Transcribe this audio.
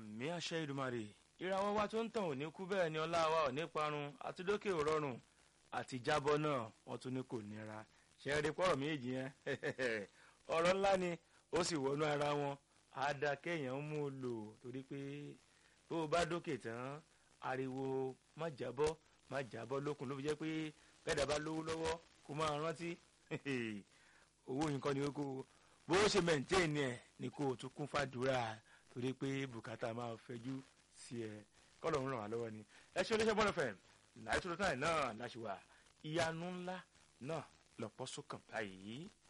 àmì àṣẹ ìdùmarè ìràwọ̀ wa tó ń tàn ò ní kú bẹ́ẹ̀ ni ọlá wa ò ní parun àti dókè ò rọrùn àti jábọ́ náà wọ́n tún ní kò nira ṣe é rí pọ́rọ̀ méjì yẹn ọ̀rọ̀ ńlá ni ó sì wọnú ara wọn á dá kéèyàn mú un lò torí pé bó o bá dókè tán ariwo má jábọ́ má jábọ́ lókun ló fi jẹ́ pé bẹ́ẹ̀dá bá lówó lọ́wọ́ kó máa rántí owó yìí kọ́ ni ó kó bó ṣe mẹ̀ntẹ́ẹ̀nì ẹ̀ ni kó o tún kún fàdúrà torí pé bùkátà máa fẹjú sí ẹ kọ́lọ̀ ń ràn wá lọ́wọ́ ni ẹ ṣe oníṣẹ́ bọ́ọ̀lù fẹ̀m náà tó tó náà náà láṣìwà ìyanu ńlá náà lọ́pọ̀ sókàn báyìí.